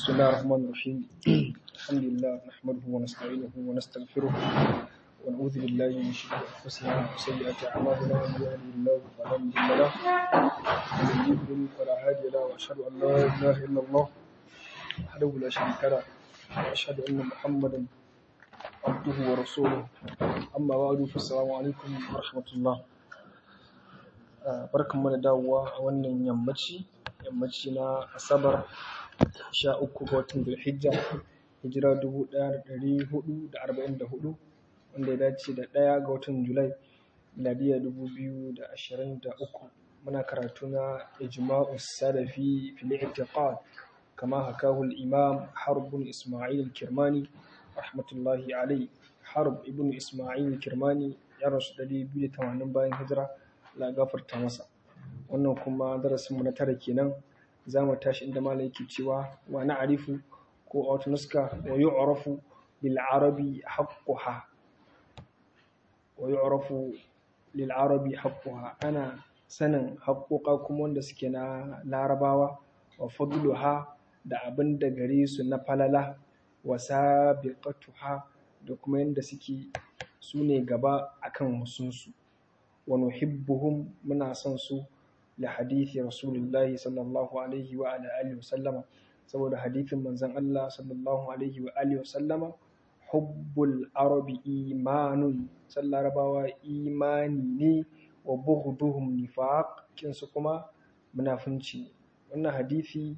بسم الله الرحمن الرحيم الحمد لله نحمده ونستعينه ونستغفره ونعوذ بالله من شرور انفسنا وسيئات اعمالنا من يهده الله فلا مضل له ومن يضلل فلا هادي له واشهد ان لا اله الا الله وحده لا شريك له واشهد ان محمدا عبده ورسوله اما بعد فالسلام عليكم ورحمه الله barkanmu da dawowa a wannan yammaci yammaci na asabar sha uku ga watan Zulhijja hijira dubu ɗaya da ɗari hudu da arba'in da hudu wanda ya dace da ɗaya ga watan Julai miladiya dubu biyu da ashirin da uku muna karatu na ijma'u salafi fil i'tiqad kama hakahu al-imam harb ibn isma'il al-kirmani rahmatullahi alayhi harb ibn isma'il al-kirmani ya rasu ɗari biyu da tamanin bayan hijira la gafarta masa wannan kuma darasinmu na tara kenan za mu tashi inda malam yake cewa wa na'rifu ko a wata nuska wa yu'rafu bil arabi haqquha wa yu'rafu lil arabi haqquha ana sanin haƙoƙa kuma wanda suke na larabawa wa fadluha da abin da gare su na falala wa sabiqatuha da kuma yanda suke su ne gaba akan wasunsu wa nuhibbuhum muna son su da hadithi rasulullahi sallallahu alaihi wa ala alihi wa sallama saboda hadithin manzon Allah sallallahu alaihi wa alihi wa sallama hubbul arabi imanun sallarabawa imani ne wa bughduhum nifaq kinsu kuma munafunci wannan hadithi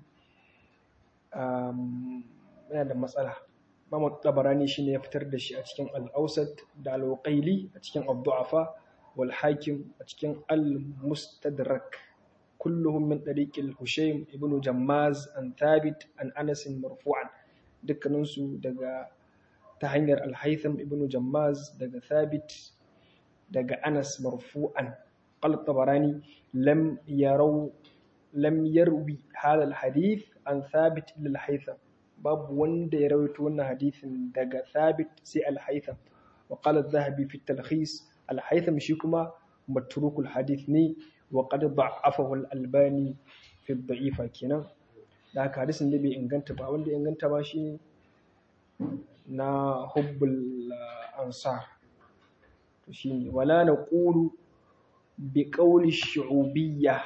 um, yana da matsala Imam Tabarani shine ya fitar da shi a cikin Al-Awsat da Al-Uqayli a cikin Ad-Du'afa wal Hakim a cikin Al-Mustadrak كلهم من طريق الهشيم ابن جماز عن ثابت عن أنس مرفوعا دكنسو دغا تهنير الهيثم ابن جماز دغا ثابت دغا أنس مرفوعا قال الطبراني لم يروا لم يروي هذا الحديث عن ثابت إلا الهيثم باب وند يروي تونا حديث دغا ثابت سي الهيثم وقال الذهبي في التلخيص الهيثم شيكما متروك الحديث ني وقد ضعفه الألباني في الضعيفة كنا da haka hadisin da bai inganta ba wanda inganta ba shi na hubbul ansar to shine wala naqulu bi qawli shu'ubiyya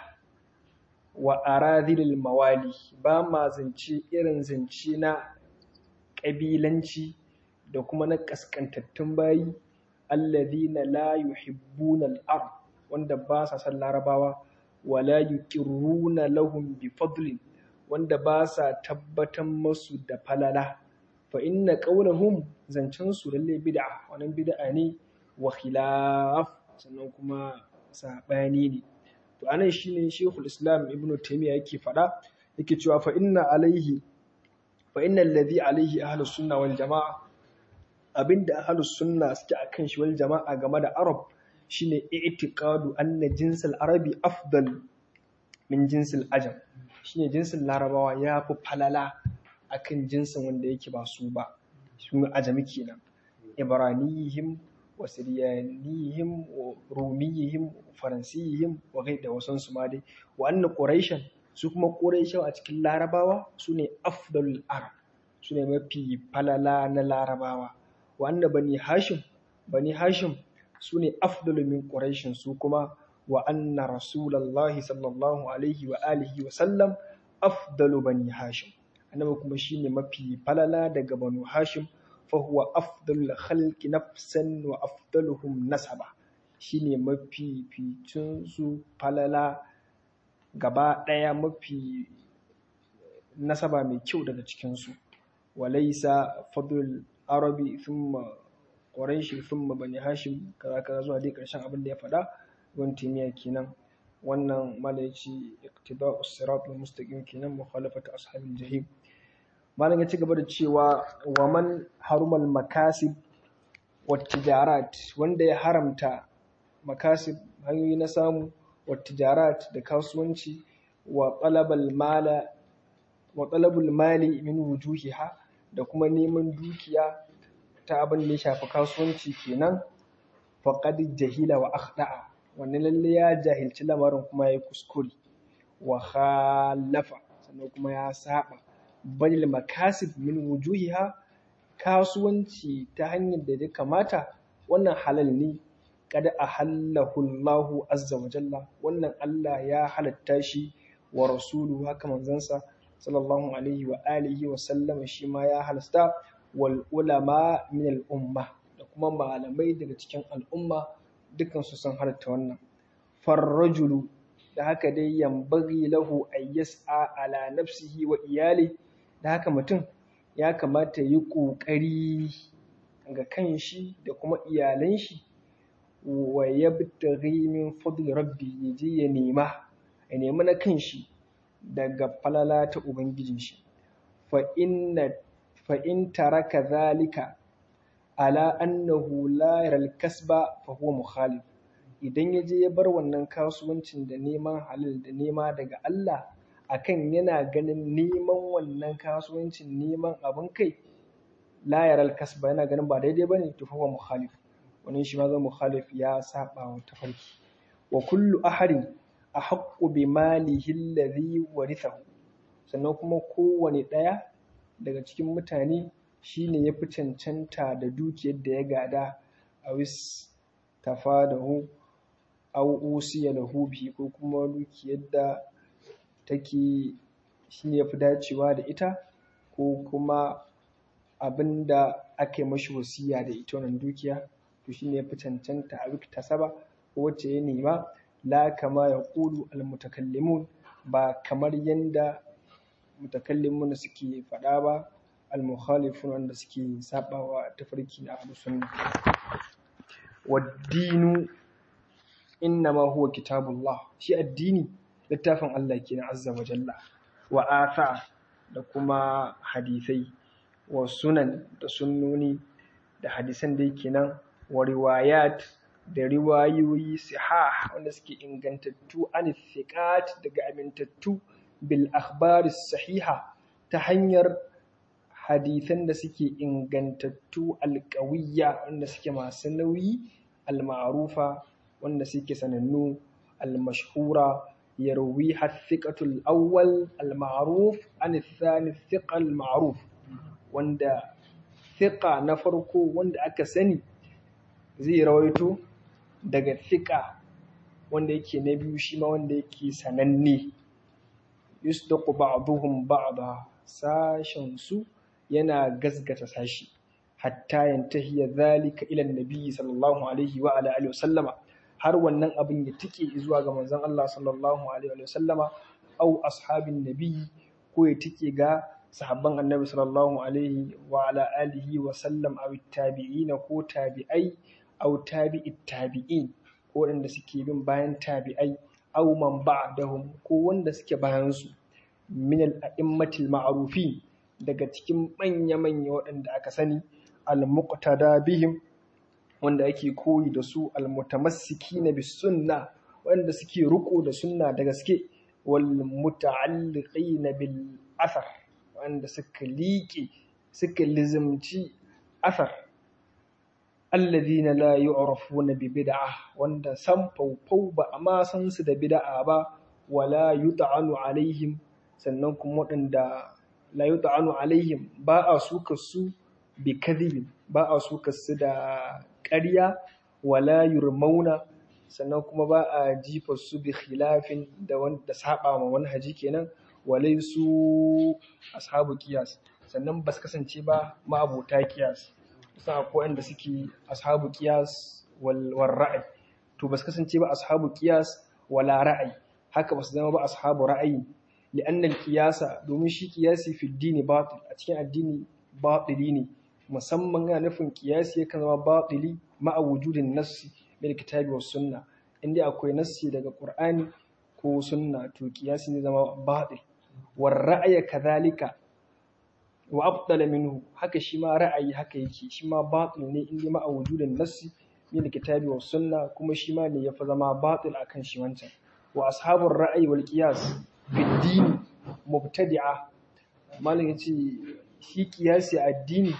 wa aradhil mawali ba ma zance irin zance na kabilanci da kuma na kaskantattun bayi alladhina la yuhibbuna al-ard wanda ba sa san larabawa wala yuqirruna lahum bi fadlin wanda ba sa tabbatan masu da falala fa inna qawlahum zancen su lalle bid'a wannan bid'a ne wa khilaf sannan kuma sabani ne to anan shine Sheikhul Islam Ibn Taymiyyah yake fada yake cewa fa inna alaihi fa inna alladhi alaihi ahlus sunna wal jamaa abinda ahlus sunna suke akan shi wal jamaa game da arab shine i'tiqadu anna jinsul arabi afdal min jinsil ajam shine jinsin larabawa ya fi falala akan jinsin wanda yake ba su ba su ajami kenan ibraniyihim wa siryaniyihim wa rumiyihim wa faransiyihim wa gai da wasan su ma dai wa anna quraishan su kuma quraishawa a cikin larabawa su ne afdalul arab su ne mafi falala na larabawa wa anna bani hashim bani hashim su ne afdalu min ƙuraishin su kuma wa anna rasulallahi sallallahu alaihi wa alihi wa sallam afdalu bani hashim annabi kuma shine mafi falala daga banu hashim fa huwa afdalul khalqi nafsan wa afdaluhum nasaba shine mafi ficin su falala gaba ɗaya mafi nasaba mai kyau daga cikin su walaysa fadlul arabi thumma Quraishi thumma bani Hashim kaza kaza zuwa dai karshen abin da ya faɗa ibn Taymiyyah kenan wannan mala yace iqtida'u sirat al-mustaqim kenan mukhalafatu ashabil jahim malam ya ci gaba da cewa wa man harumal makasib wat tijarat wanda ya haramta makasib hanyoyi na samu wat tijarat da kasuwanci wa talabal mala wa talabul mali min wujuhiha da kuma neman dukiya ta abin da ya shafi kasuwanci kenan faqad jahila wa akhda'a wannan lalle ya jahilci lamarin kuma ya kuskure wa khalafa sannan kuma ya saba balil makasib min wujuhiha kasuwanci ta hanyar da ya kamata wannan halal ne kada a hallahu Allahu azza wa jalla wannan Allah ya halatta shi wa rasulu haka manzansa sallallahu alaihi wa alihi wa sallama shi ma ya halasta wal ulama min al umma da kuma malamai daga cikin al'umma dukkan su sun halatta wannan farrajulu da haka dai yambagi lahu ay yas'a ala nafsihi wa iyali da haka mutum ya kamata yi ƙoƙari ga kanshi da kuma iyalan shi wa yabtaghi min fadli rabbi yaje ya nema ya nemi na kanshi daga falala ta ubangijin shi fa inna fa in taraka zalika ala annahu la yaral kasba fa huwa mukhalif idan yaje ya bar wannan kasuwancin da neman halal da nema daga Allah akan yana ganin neman wannan kasuwancin neman abin kai la yaral kasba yana ganin ba daidai bane to fa huwa mukhalif wannan shi ma zan mukhalif ya saba wa tafarki wa kullu ahadin ahaqqu bi malihi alladhi warithahu sannan kuma kowane ɗaya daga cikin mutane shine yafi cancanta da dukiyar da ya gada a wis tafadahu aw usiya lahu bi ko kuma dukiyar da take shine yafi dacewa da ita ko kuma abinda aka yi mashi wasiya da ita wannan dukiya to shine yafi cancanta a ta saba ko wacce ya nema la kama ya ƙulu almutakallimun ba kamar yanda mutakallimun suke faɗa ba almukhalifun wanda suke sabawa tafarki na ahlus sunna waddinu innama huwa kitabullah shi addini littafin Allah kenan azza wa jalla wa atha da kuma hadisai wa sunan da sunnoni da hadisan da yake nan wa riwayat da riwayoyi sihah wanda suke ingantattu an thiqat daga amintattu bil akhbari sahiha ta hanyar hadisan da suke ingantattu alƙawiyya wanda suke masu nauyi al-ma'rufa wanda suke sanannu al-mashhura yarwi hathiqatul awwal al-ma'ruf an thani thiqa al-ma'ruf wanda thiqa na farko wanda aka sani zai rawaito daga thiqa wanda yake na biyu shi ma wanda yake sananne yusdaqu ba'dhum ba'da sashen su yana gasgata sashi hatta yantahiya zalika ila annabi sallallahu alaihi wa ala alihi wasallama har wannan abin ya tike zuwa ga manzon Allah sallallahu alaihi wa sallama au ashabin nabi ko ya tike ga sahabban annabi sallallahu alaihi wa ala alihi wa sallam aw tabi'ina ko tabi'ai aw tabi'it tabi'in ko wanda suke bin bayan tabi'ai aw man ba'dahum ko wanda suke bayan su min al-a'immatil ma'rufin daga cikin manya-manya waɗanda aka sani al-muqtada bihim wanda ake koyi da su al-mutamassikina bis sunna wanda suke riko da sunna da gaske wal muta'alliqina bil athar wanda suka liƙe suka lizimci athar alladhina la yu'rafuna bi bid'ah wanda san faufau ba a ma san su da bid'a ba wala yut'anu alaihim sannan kuma waɗanda la yut'anu alaihim ba a suka su bi kadhibin ba a suka su da ƙarya wala yurmauna sannan kuma ba a jifa su bi khilafin da wanda saba ma manhaji kenan walai su ashabu qiyas sannan ba su kasance ba ma'abota qiyas sa akwai wanda suke ashabu qiyas wal ra'ayi to ba su kasance ba ashabu qiyas wala ra'ayi haka ba su zama ba ashabu ra'ayi لأن القياس domin shi kiyasi fi dini batil a cikin addini batili ne musamman yana nufin kiyasi yakan zama batili ma'a wujudin nassi bil kitabi was sunna inda akwai nassi daga qur'ani ko sunna to kiyasi ne zama batil war ra'aya kadhalika wa afdala minhu haka shi ma ra'ayi haka yake shi ma batil ne inda ma'a wujudin nassi bil kitabi was sunna kuma shi ma ne yafi zama batil akan shi wancan wa ashabur ra'ayi wal qiyas fiddini mubtadi'a malam yace shi kiyasi addini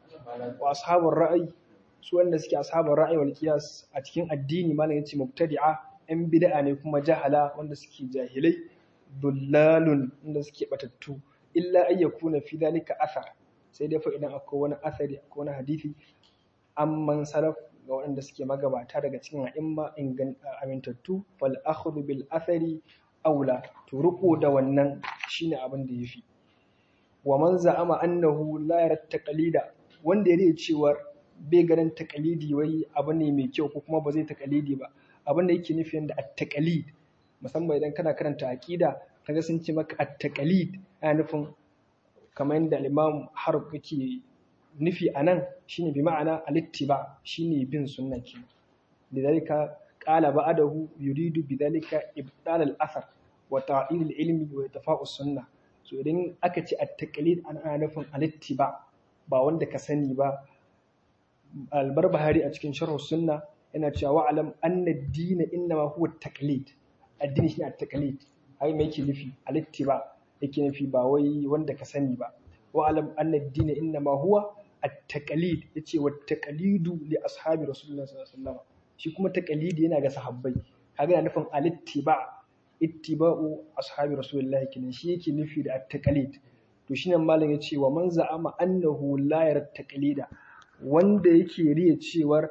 wa ashabul ra'ayi su wanda suke ashabul ra'ayi wal qiyas a cikin addini malam yace mubtadi'a yan bid'a ne kuma jahala wanda suke jahilai dullalun wanda suke batattu illa ay yakuna fi dhalika athar sai dai fa idan akwai wani athari akwai wani hadisi amman salaf ga waɗanda suke magabata daga cikin a'imma amintattu fal akhdhu bil athari aula to riko da wannan shine abin da yafi wa man za'ama annahu la yara taqlida wanda yake cewa bai ganin taqlidi wai abu ne mai kyau ko kuma ba zai taqlidi ba abin da yake nufi da at-taqlid musamman idan kana karanta aqida kaga sun ce maka at-taqlid ana nufin kamar yadda al-imam harb yake nufi anan shine bi ma'ana al-ittiba shine bin sunna kenan lidhalika qala ba'dahu yuridu bidhalika ibdal al-athar wa ta'il al-ilmi wa itfa'u sunnah so idan aka ce at-taqlid ana nufin al-ittiba ba wanda ka sani ba al-barbahari a cikin sharh sunna yana cewa wa'alam anna ad-din innama huwa at-taqlid addini shine at-taqlid ai me yake nufi al-ittiba yake nufi ba wai wanda ka sani ba wa'alam anna ad-din innama huwa at-taqlid yace wa taqlidu li ashabi rasulullah sallallahu alaihi wasallam shi kuma taqlidi yana ga sahabbai kaga yana nufin al-ittiba ittiba'u ashabi rasulullah kenan shi yake nufi da at-taqlid to shine malam yace wa man za'ama annahu la yara taqlida wanda yake riya cewar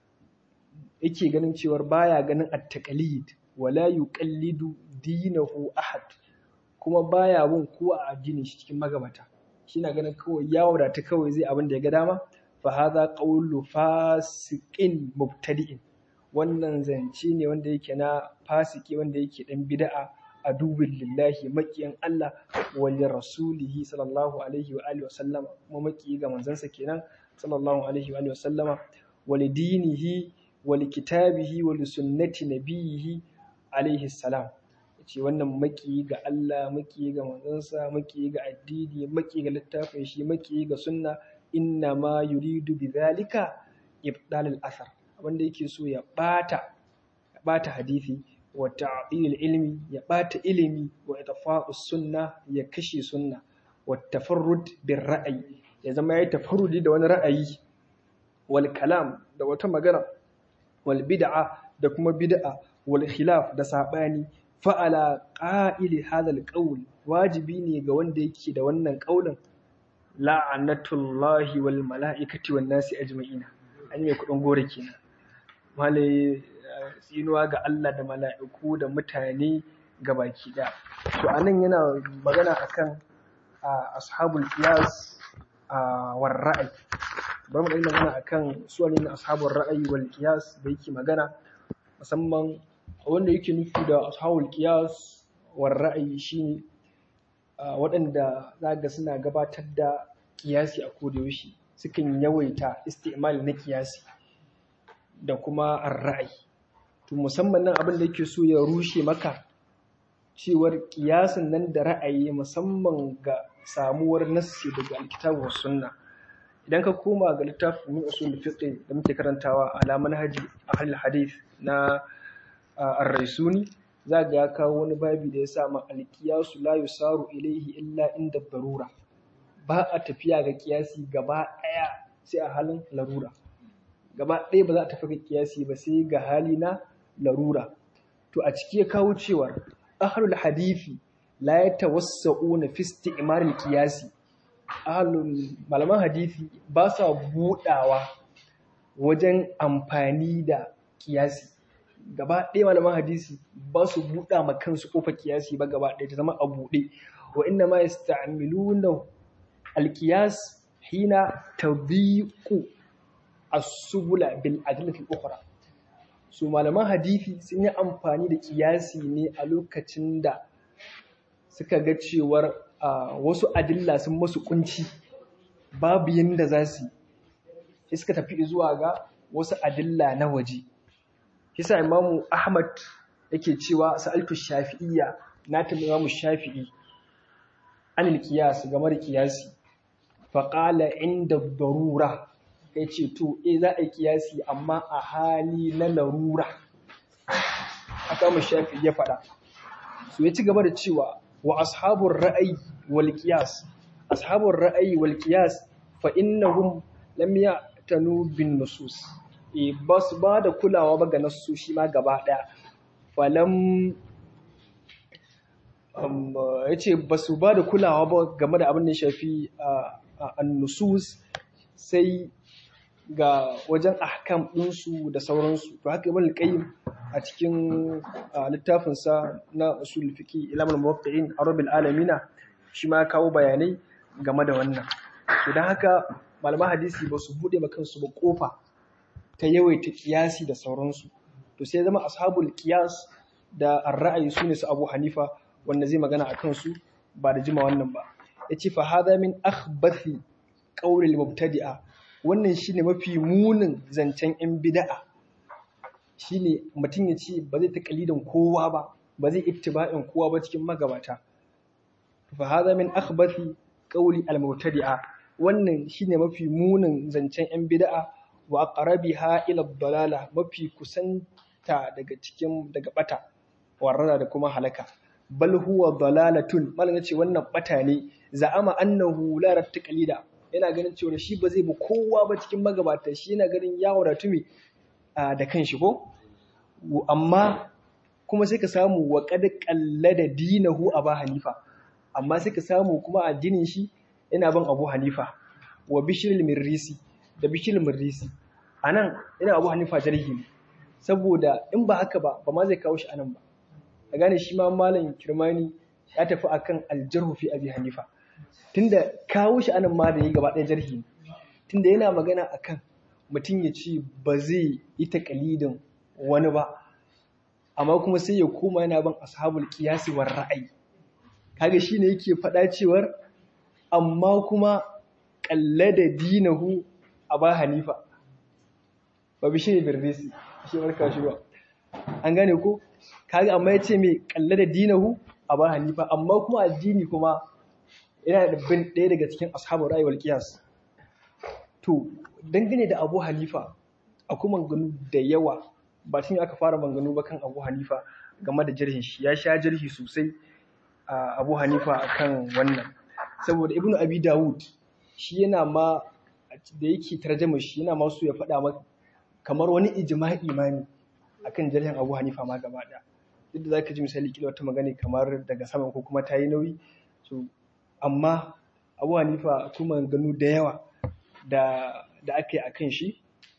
yake ganin cewar baya ganin at-taqlid wala yuqallidu dinahu ahad kuma baya bin kowa a addinin shi cikin magabata shi na ganin kawai ya wadata kawai zai abin da ya ga dama fa hadha qawlu fasiqin mubtadi'in wannan zance ne wanda yake na fasiki wanda yake dan bid'a a dubin lillahi makiyan Allah wa li rasulihi sallallahu alaihi wa alihi wa sallama kuma maki ga manzansa kenan sallallahu alaihi wa alihi wa sallama wa li dinihi wa li kitabihi wa li sunnati nabiyhi alaihi salam ce wannan maki ga Allah maki ga manzansa maki ga addini maki ga littafin shi maki ga sunna inna ma yuridu bidhalika ibdal al-athar wanda yake so ya bata ya bata hadisi wa ta'dil ilmi ya bata ilimi wa itfa'u sunna ya kashe sunna wa tafarrud bir ra'ayi ya zama yayi tafarrudi da wani ra'ayi wal kalam da wata magana wal bid'a da kuma bid'a wal khilaf da sabani fa'ala ƙa'ili hadal ƙaul wajibi ne ga wanda yake da wannan ƙaulin la'anatullahi wal mala'ikati wan nasi ajma'ina an yi kuɗin gore kenan malai tsinuwa ga Allah da mala'iku da mutane ga baki ɗaya to anan yana magana akan ashabul qiyas war ra'ayi bari mu yi magana akan su ne ashabul ra'ayi wal qiyas da yake magana musamman wanda yake nufi da ashabul qiyas war ra'ayi shine waɗanda zaga suna gabatar da kiyasi a kodayaushe sukan yawaita isti'mal na kiyasi da kuma ar-ra'ayi to musamman nan abin da yake so ya rushe maka cewar kiyasin nan da ra'ayi musamman ga samuwar nassi daga alkitabu was sunna idan ka koma ga littafin min usul fiqh da muke karantawa ala manhaji ahlul hadith na ar-raisuni za ga ya kawo wani babi da ya sa ma alkiyasu la yusaru ilaihi illa inda darura ba a tafiya ga kiyasi gaba ɗaya sai a halin larura gaba ɗaya ba za a tafi ga kiyasi ba sai ga hali na larura to a ciki ya kawo cewar ahlul hadithi la yatawassa'una fi isti'mal al-qiyasi ahlul malaman hadithi ba sa budawa wajen amfani da kiyasi gaba ɗaya malaman hadisi ba su buɗa ma kansu ƙofar kiyasi ba gaba ɗaya ta zama a buɗe wa inna ma yasta'miluna alqiyas hina tadhiqu as-subula bil adillati al-ukhra su malaman hadisi sun yi amfani da kiyasi ne a lokacin da suka ga cewar wasu adilla sun masu kunci babu yanda za su yi suka tafi zuwa ga wasu adilla na waje Kisa Imamu Ahmad yake cewa sa'altu Shafi'iyya na tambayi Imamu Shafi'i anil qiyas game da qiyasi fa qala inda darura yace to eh za a yi qiyasi amma a hali na larura haka Imamu Shafi'i ya faɗa so ya ci gaba da cewa wa ashabur ra'ayi wal qiyas ashabur ra'ayi wal qiyas fa innahum lam ya'tanu bin nusus e ba su ba da kulawa ba ga nasu shi ma gaba ɗaya falam ya ce ba su ba da kulawa ba game da abin da ya shafi annusus sai ga wajen ahkam ɗinsu da sauransu to haka ibn al-qayyim a cikin littafinsa na usul fiqi ilamul muwaqqi'in arabil alamina shi ma kawo bayanai game da wannan to dan haka malaman hadisi ba su bude kansu ba kofa ta yawaita kiyasi da sauransu to sai zama ashabul qiyas da ar-ra'ayi sune su Abu Hanifa wanda zai magana akan su ba da jima wannan ba yace fa hadha min akhbathi qawli al-mubtadi'a wannan shine mafi munin zancen yan bid'a shine mutum ya ce ba zai taƙalidan kowa ba ba zai ittiba'in kowa ba cikin magabata fa hadha min akhbathi qawli al-mubtadi'a wannan shine mafi munin zancen yan bid'a wa aqrabiha ila dalala mafi kusanta daga cikin daga bata warrada da kuma halaka bal huwa dalalatun malan yace wannan bata ne za'ama annahu la taqlida yana ganin cewa shi ba zai bi kowa ba cikin magabata shi yana ganin ya wadatu me da kanshi ko amma kuma sai ka samu wa qad qallada dinahu aba hanifa amma sai ka samu kuma addinin shi yana bin abu hanifa wa bishir mirrisi da bishir mirrisi anan ina abu hanifa jarhi ne saboda in ba haka ba ba ma zai kawo shi anan ba a gane shi ma malam kirmani ya tafi akan aljarhu fi abi hanifa tunda kawo shi anan ma da yi gaba ɗaya jarhi ne tunda yana magana akan mutum ya ce ba zai yi takalidin wani ba amma kuma sai ya koma yana ban ashabul qiyasi war ra'ayi kaga shine yake faɗa cewar amma kuma da dinahu aba hanifa ba bi shi birdisi shi barka shi ba an gane ko kaga amma yace me da dinahu aba hanifa amma kuma addini kuma yana da bin ɗaya daga cikin ashabul ra'ayi wal qiyas to dangane da Abu Hanifa akwai manganu da yawa ba tun aka fara manganu ba kan Abu Hanifa game da jirhin shi ya sha jirhi sosai a Abu Hanifa akan wannan saboda Ibn Abi Dawud shi yana ma da yake tarjama shi yana ma su ya faɗa maka kamar wani ijma'i imani akan jirhin Abu Hanifa ma gaba ɗaya duk da zaka ji misali kila wata magana kamar daga sama ko kuma ta yi nauyi so amma Abu Hanifa akwai maganganu da yawa da da aka yi a kan shi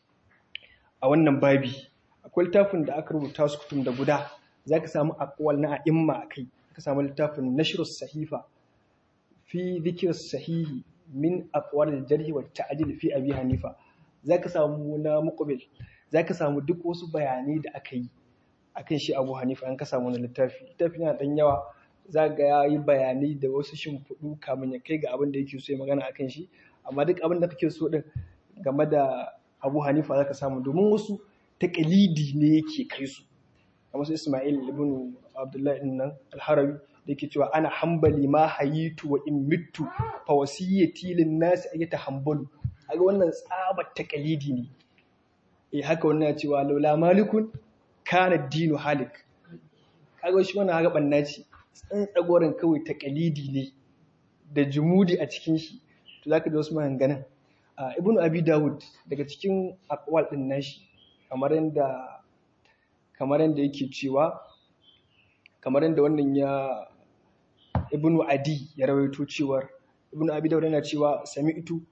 a wannan babi akwai littafin da aka rubuta su kutum da guda za ka samu akwal na a'imma a kai ka samu littafin nashirus sahifa fi zikir sahihi min akwal jarhi wa ta'dil fi abi hanifa za ka samu na muqbil za ka samu duk wasu bayanai da aka yi akan shi abu hanifa an ka samu na littafi littafi yana dan yawa za ga ya yi bayanai da wasu shimfiɗu kamun ya kai ga abin da yake so ya magana akan shi amma duk abin da kake so din game da Abu Hanifa zaka samu domin wasu taqlidi ne yake kai su kamar su Ismail ibn Abdullah ibn nan al-Harawi da yake cewa ana hambali ma hayitu wa in mittu fa wasiyati lin nas ayata hambalu kaga wannan tsabar taqlidi ne eh haka wannan ya cewa laula malikun kana dinu halik kaga shi wannan haka banna ce tsantsagorin kawai taqlidi ne da jumudi a cikin shi to zaka ji wasu maganganun ibnu abi dawud daga cikin aqwal din nashi kamar yanda kamar yanda yake cewa kamar yanda wannan ya ibnu adi ya rawaito cewar ibnu abi dawud yana cewa sami'tu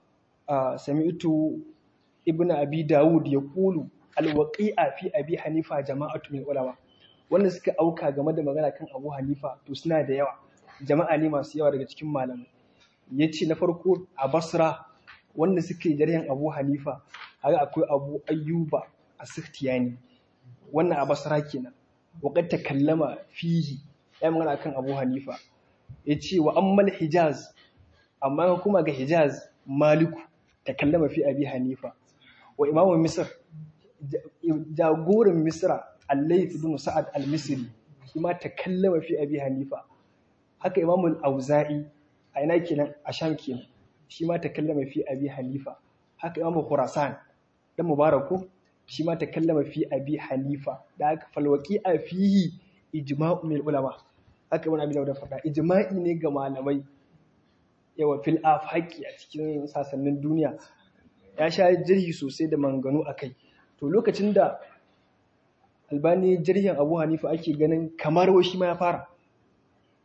sami'tu ibnu abi dawud ya kulu alwaqi'a fi abi hanifa jama'atu min ulama wanda suka auka game da magana kan abu hanifa to suna da yawa jama'a ne masu yawa daga cikin malamai ya ce na farko a basra wanda suke jarhin abu hanifa haka akwai abu ayyuba a siftiyani wannan a basra kenan waƙar ta kallama fihi ya magana kan abu hanifa ya ce wa ammal hijaz amma kuma ga hijaz maliku ta kallama fi abi hanifa wa imamu misr jagoran misra allai ibn sa'ad al-misri shi ma ta kallama fi abi hanifa haka imamul auza'i a ina kenan a sham kenan shi ma ta kallama fi abi hanifa haka imamu khurasan dan mubaraku shi ma ta kallama fi abi hanifa da haka falwaki a fihi ijma'u min ulama haka ibn abi da faɗa ijma'i ne ga malamai yawa fil afaqi a cikin sasannin duniya ya sha jirgi sosai da manganu akai to lokacin da albani jirgin abu hanifa ake ganin kamar shi ma ya fara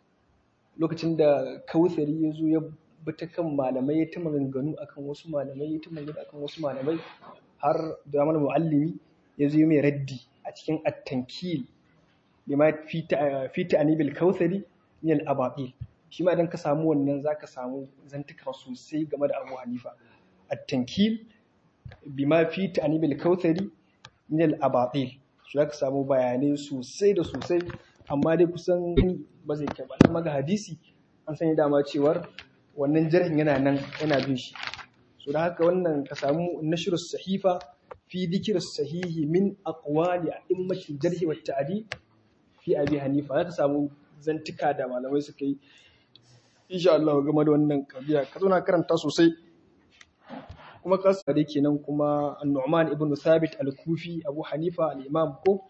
lokacin da kautsari ya zo ya bi ta kan malamai ya ta maganganu akan wasu malamai ya ta maganganu akan wasu malamai har da mana muallimi ya zo mai raddi a cikin at-tankil bima fi ta'anibil kautsari min al-ababil shi ma idan ka samu wannan zaka samu zantuka sosai game da Abu Hanifa at-tankil bima fi ta'anibil kautsari min al-abatil shi zaka samu bayanai sosai da sosai amma dai kusan ba zai kai ba amma ga hadisi an sani dama cewar wannan jarhin yana nan yana bin shi so da haka wannan ka samu nashr sahifa fi dhikr sahihi min aqwali a'immatil jarh wa ta'dil fi abi hanifa zaka samu zantuka da malamai suka yi insha Allah game da wannan kabiya ka zo na karanta sosai kuma kasa da kenan kuma Nu'man ibn Thabit al-Kufi Abu Hanifa al-Imam ko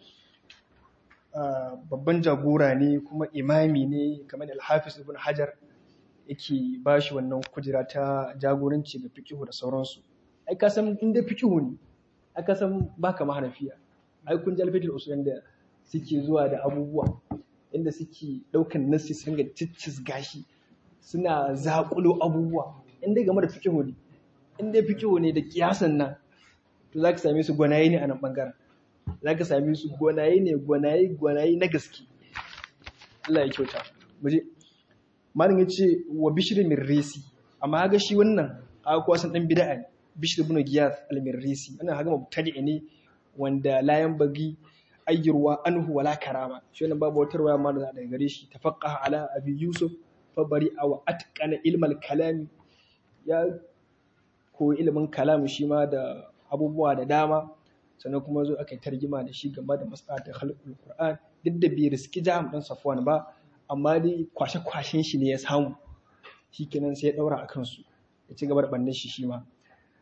babban jagora ne kuma imami ne kamar al-Hafiz ibn Hajar yake bashi wannan kujera ta jagoranci ga fiqhu da sauransu ai ka san inda fiqhu ne ai ka san baka mahanafiya ai kun ji al-fiqh usul da suke zuwa da abubuwa inda suke daukan nassi su ringa ciccis gashi suna zakulo abubuwa inda game da fiqhu ne in dai fikihu ne da kiyasan nan to za ka same su gwanaye ne a nan ɓangaren za ka same su gwanaye ne gwanaye gwanaye na gaske Allah ya kyauta muje malin ya ce wa bishir min resi amma ga shi wannan a kuwa san dan bid'a ne bishir ibn giyas al mirrisi wannan haga mubtadi ne wanda layan bagi ayyurwa anhu wala karama shi wannan babu wata ruwaya ma daga gare shi tafaqqaha ala abi yusuf fa bari aw atqana ilmal kalami ya ko ilimin kalam shi ma da abubuwa da dama sannan kuma zo aka yi targima da shi game da mas'alatar khalqul qur'an duk da bai riski jam din safwan ba amma dai kwashe-kwashen shi ne ya samu shikenan sai ya daura a kansu ya ci gaba da bannin shi shi ma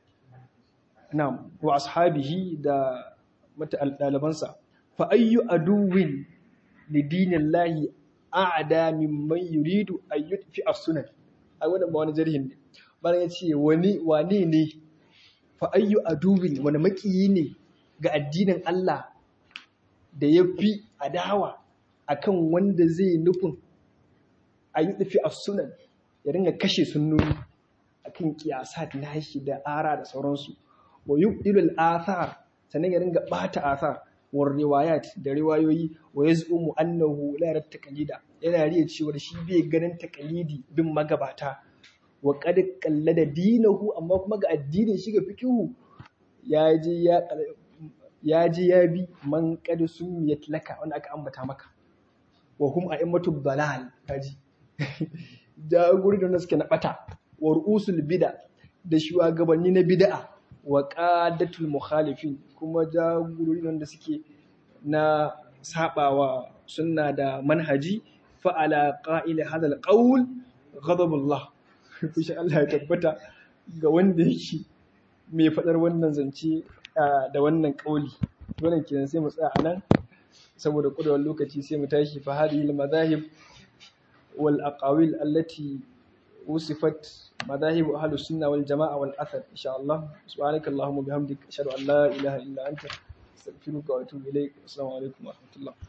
na'am wa ashabihi da mata ɗalibansa fa ayyu aduwin li dinillahi a'da mimman yuridu an yutfi as-sunan ai wannan ba wani jarhin ne bayan ya ce wani wane ne fa ayyu aduwin wani makiyi ne ga addinin Allah da ya fi adawa akan wanda zai nufin a yi tafi a sunan ya ringa kashe sunnoni akan kiyasat nashi da ara da sauransu wa yubdilul athar sannan ya ringa bata athar wa riwayat da riwayoyi wa yaz'umu annahu la yarat taqlida yana riya cewa shi bai ganin taqlidi bin magabata wa qad qallada dinahu amma kuma ga addinin shi ga fikihu ya je ya ya je ya bi man qad sumiyat laka wanda aka ambata maka wa hum a'immatu dalal kaji jagori da suke na bata wa ru'usul bid'a da shugabanni na bid'a wa qadatul mukhalifin kuma jagorori da suke na sabawa sunna da manhaji fa ala qa'il hadal qawl ghadabullah kushe Allah ya tabbata ga wanda yake mai fadar wannan zance da wannan kauli wannan kenan sai mu tsaya anan saboda kudawar lokaci sai mu tashi fa hadhihi al-madahib wal aqawil allati وصفت مذاهب أهل السنة والجماعة والأثر إن شاء الله سبحانك اللهم وبحمدك أشهد أن لا إله إلا أنت أستغفرك وأتوب إليك السلام عليكم ورحمة الله